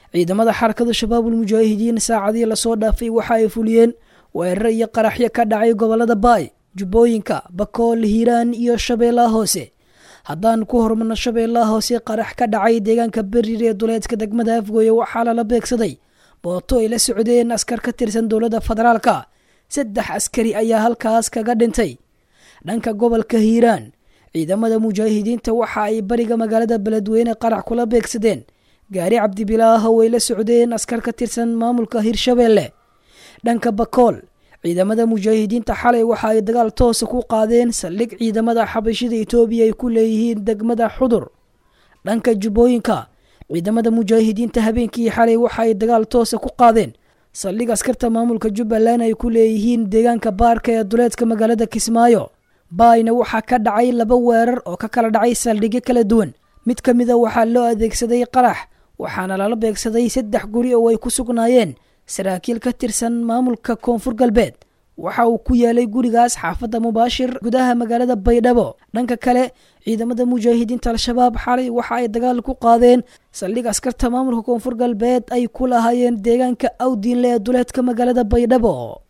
ciidamada xarakada shabaabul mujaahidiin saacadii lasoo dhaafay waxa ay fuliyeen weeraro iyo qaraxyo ka dhacay gobolada baay jubbooyinka bakool hiiraan iyo shabeellaha hoose haddaan ku hormarno shabeellaha hoose qarax ka dhacay deegaanka berir ee duleedka degmada afgooye waxaa lala beegsaday booto ay la socdeen askar ka tirsan dowladda federaalka saddex askari ayaa halkaas kaga dhintay dhanka gobolka hiiraan ciidamada mujaahidiinta waxa ay bariga magaalada beledweyne qarax kula beegsadeen gaari cabdibilaaho way la socdeen askar ka tirsan maamulka hirshabeelle dhanka bakool ciidamada mujaahidiinta xalay waxa ay dagaal toosa ku qaadeen saldhig ciidamada xabashida etoobiya ay ku leeyihiin degmada xudur dhanka jubbooyinka ciidamada mujaahidiinta habeenkii xalay waxa ay dagaal toosa ku qaadeen saldhig askarta maamulka jubbaland ay ku leeyihiin deegaanka baarka ee duleedka magaalada kismaayo baayna waxaa ka dhacay laba weerar oo ka kala dhacay saldhigyo kala duwan mid ka mida waxaa loo adeegsaday qarax waxaana lala beegsaday saddex guri oo ay ku sugnaayeen saraakiil ka tirsan maamulka koonfur galbeed waxa uu ku yaalay gurigaas xaafadda mubaashir gudaha magaalada baydhabo dhanka kale ciidamada mujaahidiinta al-shabaab xalay waxa ay dagaal ku qaadeen saldhig askarta maamulka koonfur galbeed ay ku lahaayeen deegaanka awdiinle ee duleedka magaalada baydhabo